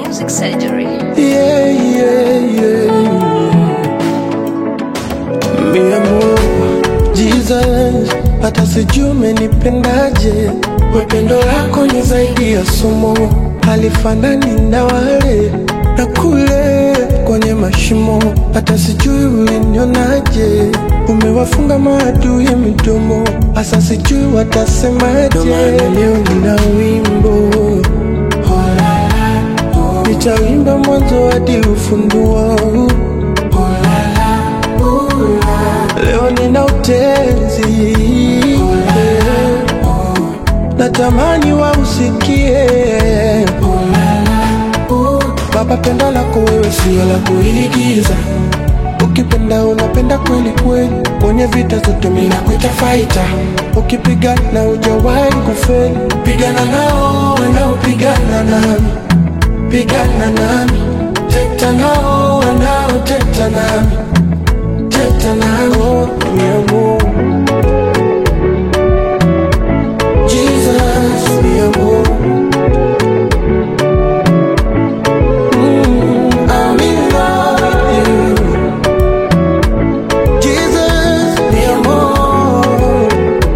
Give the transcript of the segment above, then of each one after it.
Music Surgery. Yeah, yeah, yeah. Mi amor, Jesus, hata sijui umenipendaje. Wependo lako ni zaidi ya somo, halifanani na wale na kule kwenye mashimo. Hata sijui ulinionaje, umewafunga maadui midomo, hasa sijui watasemaje. Ndo maana leo nina wimbo nitawimba mwanzo hadi ufunduo. Leo nina utenzi, natamani wausikie. Baba, pendo lako wewe sio la kuigiza, ukipenda unapenda kweli kweli, kwenye vita zote mimi nakuita fighter, ukipigana hujawahi kufeli, pigana nao wanaopigana nami pigana nami, teta nao wanaoteta nami, teta nao mi amor. Jesus, mi amor. Mm, I'm in love with you. Jesus, mi amor.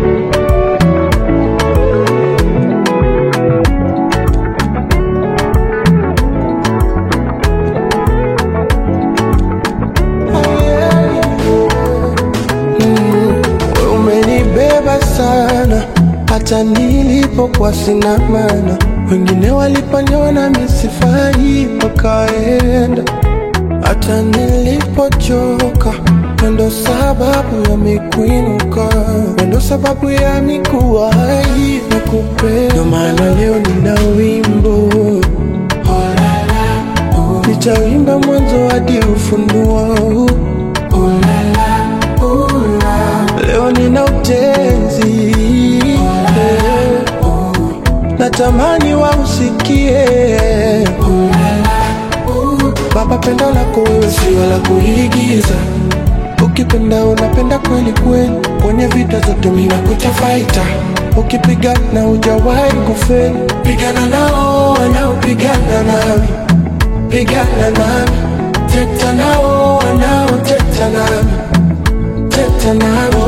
Wewe umenibeba sana hata nilipokuwa sina maana, wengine waliponiona misifai wakaenda, hata nilipochoka wendo sababu ya mikuinuka, wendo sababu ya mikuwahi na kupenda. Ndio maana leo nina wimbo nitawimba mwanzo hadi ufunuo. Leo nina utenzi natamani wausikie. Baba, pendo lako wewe sio la kuigiza, ukipenda unapenda kweli kweli, kwenye vita zote mimi nakuita fighter, ukipigana hujawahi kufeli, pigana nao wanaopigana nami, pigana nami, teta nao wanaoteta nami, teta nami